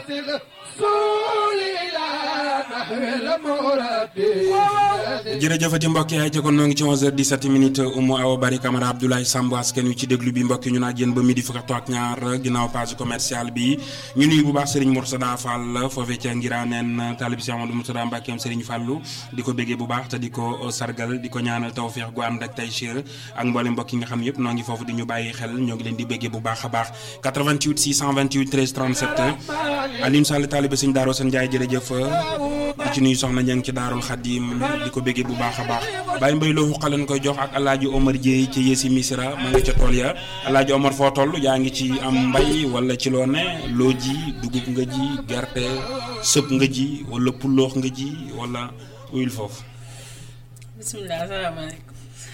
jërëjëfati mbokk yaay ca kon noo ngi ci 11h17 minutes Oumou Awa Bari Camara Abdoulaye Samb askan wi ci déglu bi mbokk ñu naa yéen ba midi fukk ak ñaar ginnaaw page commerciale bi ñu nuyu bu baax Serigne Mourtada Fall foofee ca Ngiraneen taalib si Amadou Mourtada Mbackeem Serigne Fallou di ko béggee bu baax te di ko sargal di ko ñaanal tawféex gu ànd ak taysiir ak mboolem mbokk yi nga xam ne yëpp noo ngi foofu di ñu bàyyi xel ñoo ngi leen di béggee bu baax a baax 88 628 13 37 Alioune Sall taalibe Serigne Darou Sane Ndiaye jërëjëf di ci nuyu soxna Ñang ci Daarul Xadim di ko béggee bu baax a baax Baye Mbaye loo xalan koy jox ak Alaaji Omar Dieye ci Yéesi Misira ma nga ca tool ya Alaaji Omar foo toll yaa ngi ci am mbay wala ci loo ne loo ji dugub nga ji gerte sëb nga ji wala pulloox nga ji wala uyul foofu bisimilah asalaamaaleykum.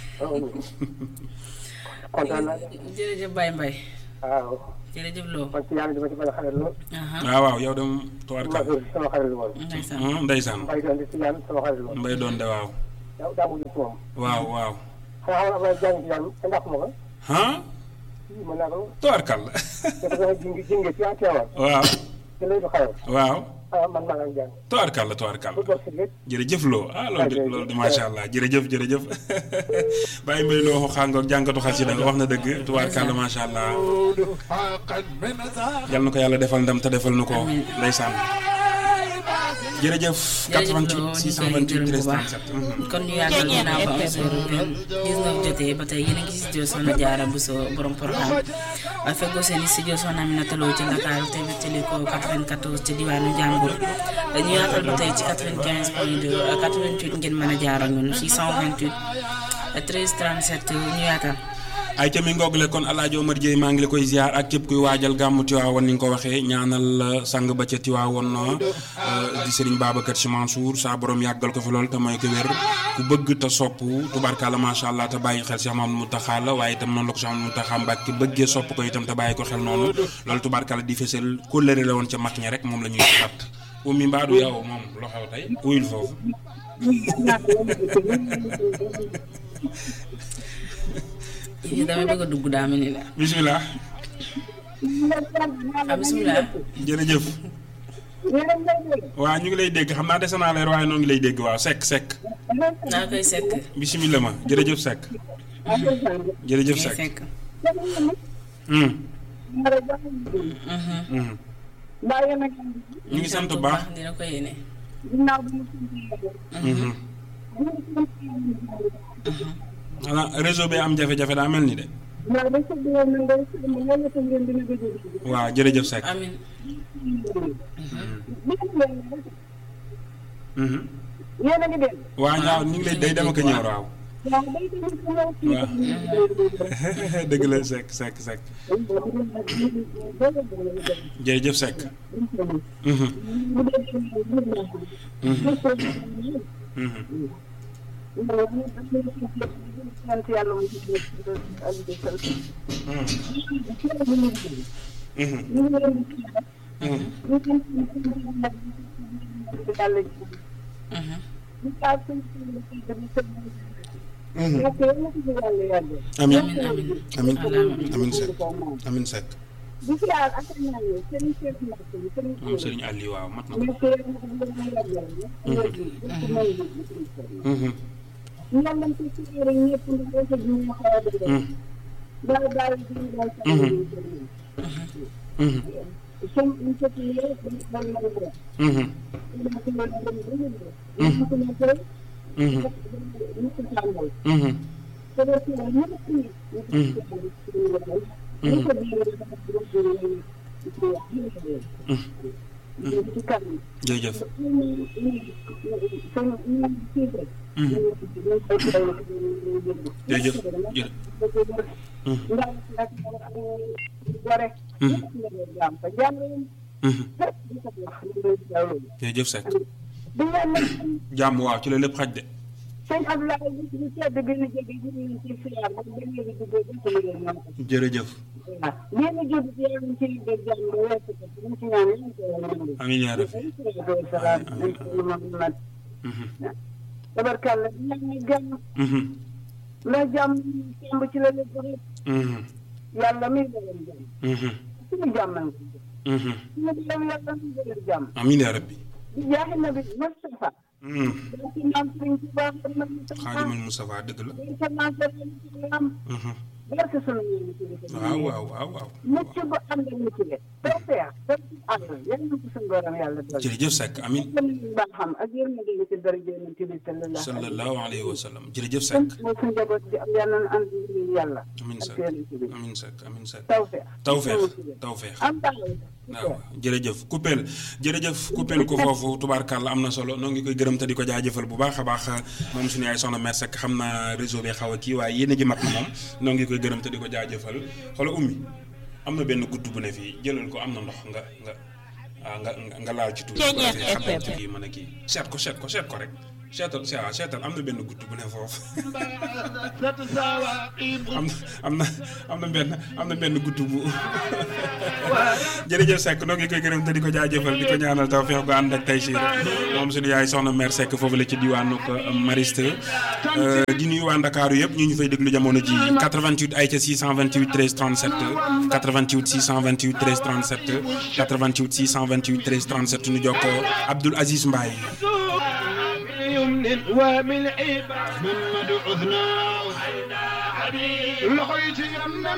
kontaan naa jërëjëf Baye Mbaye. waaw. jërëjëf Lo. man ci yàlla dama ci bëgg a xarit lool. waaw waaw yow dem tubaarkal sama xarit la woon. ndeysaan. ndeysaan mbay doon di ci yàlla sama xarit la woon. mbay doon de waaw daa daa mujj ci moom. waaw waaw xanaa xam nga Abdoulaye Diagne ci yàlla te ndax ma ko. ah mën naa ko. tubaarkal te dafa jingi jingi ci waa Tiwaawan. waaw te lay du xarit. waaw ah man maa ngi jàng. tubaarkal la tubaarkal bu doon si lépp. jërëjëf loo ah loolu de loolu de macha allah jërëjëf jërëjëf bàyyi mbay loo waxu xàngoog jànkatu xasida wax na dëgg tubaarkàlla macha allah yal na ko yàlla defal ndam te defal na ko ndeysaan jërëjëf 88 628 13 37 kon ñu yàggal ginnaaw ba 19 jotee ba tey yéen a ngi si studio Soxna Jaara Buso borom programme waaye feggoo seen i studio Soxna Aminata Lo ci Ndakaaru te wéttali ko 94 ci diwaanu Njàmbur ñu yaatal ba tey ci 95 point 2 88 ngeen mën a jaar ak ñun 628 13 37 ñu yaatal. ay ca mi ngoogule kon Alaaji Omar Dieye maa ngi la koy ziar ak képp kuy waajal gàmmu Tiwaawoon ni nga ko waxee ñaanal sang ba ca Tiwaawoon di Serigne Babacar Sy Mansour saa borom yàggal ko fi lool te mooy ko wér ku bëgg te sopp tubarkalla macha allah te bàyyi xel Cheikh Mamadou Mountakha la waaye itam noonu la ko Cheikh Mamadou Mountakha Mbàkke bëggee sopp ko itam te bàyyi ko xel noonu loolu tubarkalla di fesal kóllëre la woon ca mag ñi rek moom la ñuy xat ummi mbaadu yow moom loo xew tey uyul foofu yéen damay bëgg a dugg daa mel ni la. bisimilah ah bisimilah. jërëjëf waaw ñu ngi lay dégg xam naa dese naa leer waaye noo ngi lay dégg waaw sekk sekk naa koy sekk. bisimilah ma jërëjëf sekk jërëjëf ngay sekk sekk. hum Mhm. hum ñu ngi sant bu baax dina ko yéene. hum xanaa réseau bi am jafe-jafe daa mel ni de waaw jërëjëf sekk amin hum yéen a ngi dégg. waaw ñaaw ñu ngi lay day dem ak a ñëw waaw waaw day dem ci ñëw ci waaw dëgg la sekk sekk sekk jërëjëf sekk hum hum sant yàlla mu ci hum yàlla Mhm. amin amin amin amin Allahumma amin sekk amin sekk di siyaar ak ñaan yi sëriñ Cheikh Mbacke bi sëriñ moom sëriñ Aliou waaw mat na ko mais sëriñ ko bu ma yàggal hum ñaan lañ ci siyaare ñëpp ndax dafa ji ñu xaw a dëgg hum daal daal di ñu daal sa hum sëñ ñu ko ci yéen dañu ko mën a def hum ñu ko mën a dem ba ñu def ñu ko mën a def hum ñu ko tàmbal hum te doo ci wax ñëpp ci ñu ko ci ñu ko def ñu ko di dafa do do ci ci wax ñu ko def ñu ci kanam jërëjëf ñu ñu sëñ ñu ci def hum ñu ko ci jërëjëf jërëjëf ndax nag gore hum jàmm fa jàmm hum di ko wax ñu lay jawlo jërëjëf sekk di ñaan nag jàmm waaw ci la lépp xaj de sëñ Abdoulaye bi ñu tedd bi ñu jóge ñu ñu ci siyaar ba ba ñu duggee ba ko liggéey ñoom ko jërëjëf waaw lii ñu jóg ci yàlla ci liggéey jàmm ba weesu ko ñu ci ñaan ñu ko yàlla amiin yaa rabbi salaam Muhammad hum tabarkàlla di ñaan ñu jàmm hum ndax jàmm semb ci la lépp rek hum yàlla mi la leen jàmm hum suñu jàmm nañ ko Mhm. ñu ngi dem yàlla ñu gën a jàmm amiin yaa rabbi di jaaxi na bi Moustapha Mhm. dañ ci naan sëriñ ci baax na ñu sa xaadimal Moustapha dëgg la dañ ca naan sa ñu ci am Mhm. barke sunu ñu ci def waaw waaw waaw waaw mucc bu ànd ak mucc le taw feex taw ci ànd yal na ko suñu borom yàlla doon jërëjëf Seck amiin gën ñu baax xam ak yërmande yi ci dara jël ci bi sallallahu sallallahu alayhi wa sallam jërëjëf Seck mooy suñu njaboot di am yàlla na ànd ñu yàlla amiin ak Seck yéen ci bi amiin Seck amiin Seck taw feex tawfeex tawfeex am taxaw waaw jërëjëf coupeel jërëjëf coupeel ko foofu tubaarkàlla am na solo noo ngi koy gërëm te di ko jaajëfal bu baax a baax moom suñu yaay soxna mère Seck xam naa réseau bi xaw a kii waaye yéen a ji mat na moom noo ngi koy gërëm te di ko jaajëfal xoola ummi am na benn gudd bu ne fii jëlal ko am na ndox nga nga ah nga nga- nga laal ci tuuti bu ko defee xam nañ ci kii mën a kii seet ko seet ko seet ko rek seetal se- waaw seetal am na benn gudd bu ne foofu am na am na am na benn am na benn gudd bu jërëjëf Seck noo ngi koy gërëm te di ko jaajëfal di ko ñaanal taw feex gu ànd ak tey siir moom suñu yaay soxna mère Seck foofu la ci diwaanu ko Mariste di nuyu waa Ndakaaru yëpp ñu ñu fay déglu jamono ji 88 ay ca 628 13 37 88 628 13 37 88 628 13 37 nu jokkoo Abdoul Aziz Mbaye يمن ومن عيبة محمد عثنا لقيت يمن